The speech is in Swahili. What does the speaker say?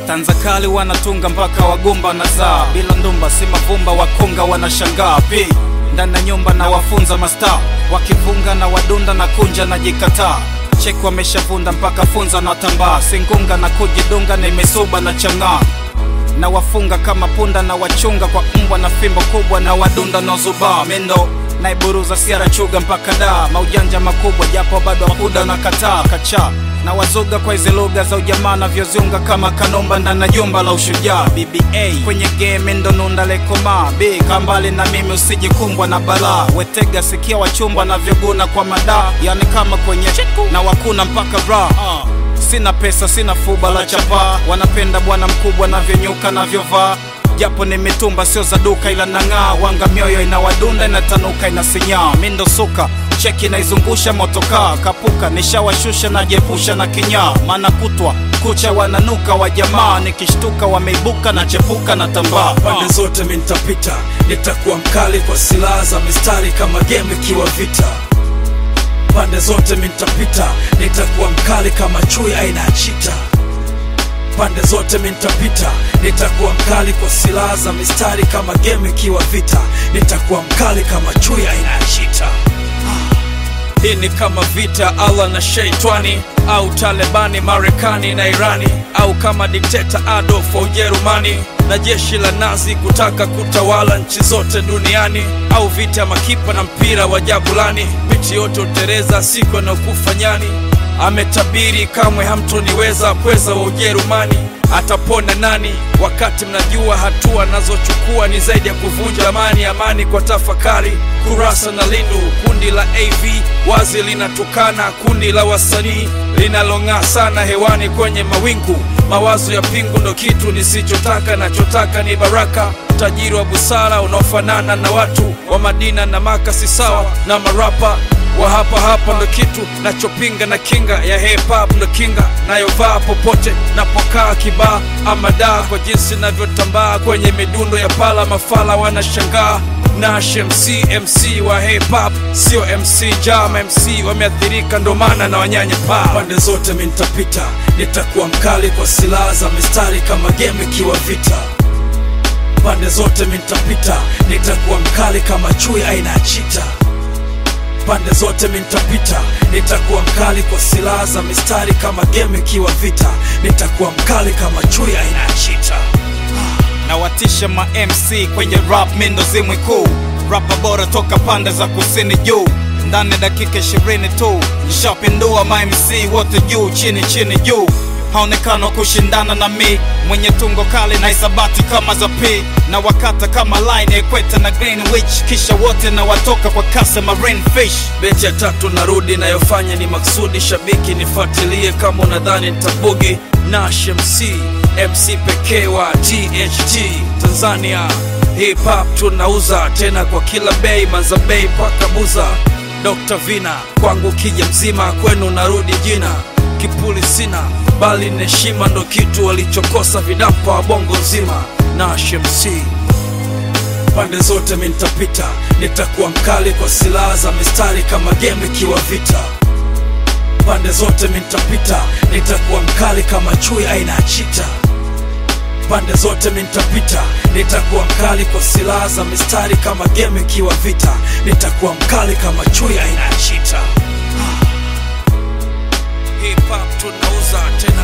tanzakali wanatunga mpaka wagumba na zaa bila ndumba si mavumba wakunga wanashangaa pi ndani ya nyumba na wafunza masta wakivunga na wadunda na kunja na jikataa cheki wameshavunda mpaka funza na tambaa singunga na kujidunga na imesuba na chang'aa na wafunga kama punda na wachunga kwa mbwa na fimbo kubwa na wadunda na zubaa mendo naiburuza siara chuga mpaka daa maujanja makubwa japo bado akuda na kataa kacha na wazuga kwa hizi lugha za ujamaa navyoziunga kama kanumba ndana jumba la ushujaa bba kwenye game ndo nunda lekoma b kambali na mimi usijikumbwa na balaa wetega sikia wachumbwa navyoguna kwa madaa yani kama kwenye na wakuna mpaka bra uh. Sina pesa, sina fuba la chapa, wanapenda bwana mkubwa navyonyuka navyovaa, japo ni mitumba sio za duka, ila nang'aa wanga, mioyo inawadunda inatanuka, inasinyaa mindo suka cheki naizungusha motokaa kapuka, nishawashusha najiepusha na kinyaa, maana kutwa kucha wananuka wa jamaa, nikishtuka wameibuka na chepuka na tambaa pande zote mi nitapita, nitakuwa mkali kwa silaha za mistari kama game ikiwa vita. Pande zote mi nitapita, nitakuwa mkali kama chui aina ya chita. Pande zote mi nitapita, nitakuwa mkali kwa silaha za mistari kama game ikiwa vita. Nitakuwa mkali kama chui aina ya chita. Hii ni kama vita Allah na sheitani au Talebani Marekani na Irani au kama dikteta Adolf wa Ujerumani na jeshi la Nazi kutaka kutawala nchi zote duniani au vita ya makipa na mpira wa Jabulani. Miti yote utereza siku anayokufa nyani. Ametabiri kamwe hamtoniweza, pweza wa Ujerumani atapona nani? Wakati mnajua hatua nazochukua ni zaidi ya kuvunja amani. Amani kwa tafakari, kurasa na lindu. Kundi la AV wazi linatukana, kundi la wasanii linalong'aa sana hewani kwenye mawingu. Mawazo ya pingu ndo kitu nisichotaka, nachotaka ni baraka utajiri wa busara unaofanana na watu wa Madina na Maka, si sawa na marapa wa hapa hapa ndo kitu nachopinga na kinga ya hip hop ndo kinga nayovaa popote napokaa kibaa ama daa kwa jinsi navyotambaa kwenye midundo ya pala mafala wanashangaa Nash MC MC wa hip hop sio MC Jama MC wameathirika ndo maana na wanyanya paa pande zote mi nitapita nitakuwa mkali kwa silaha za mistari kama game ikiwa vita pande zote mi nitapita nitakuwa mkali kama chui aina ya chita pande zote mi nitapita, nitakuwa mkali kwa silaha za mistari kama game ikiwa vita. Nitakuwa mkali kama chui aina ya chita. na watisha ma MC kwenye rap, mindo zimwi kuu, rapa bora toka pande za kusini juu ndani ya dakika ishirini tu nishapindua ma MC wote juu chini chini juu haonekana kushindana na mi mwenye tungo kali na isabati kama za p na wakata kama line equator na greenwich kisha wote na watoka kwa kasa marine fish Beti ya tatu narudi, nayofanya ni maksudi. Shabiki nifuatilie kama unadhani nitabugi. Nash MC MC pekee wa THT Tanzania, hip hop tunauza tena kwa kila bei, manza bei paka buza. Dr Vina kwangu kija mzima, kwenu narudi jina kipuli sina, bali ni heshima ndo kitu walichokosa vidampa wa bongo nzima. Nash MC pande zote mi nitapita, nitakuwa mkali kwa silaha za mistari kama game ikiwa vita. Pande zote mi nitapita, nitakuwa mkali kama chui aina ya chita. Pande zote mi nitapita, nitakuwa mkali kwa silaha za mistari kama game ikiwa vita. Nitakuwa mkali kama chui aina ya chita. Hip hop tunauza tena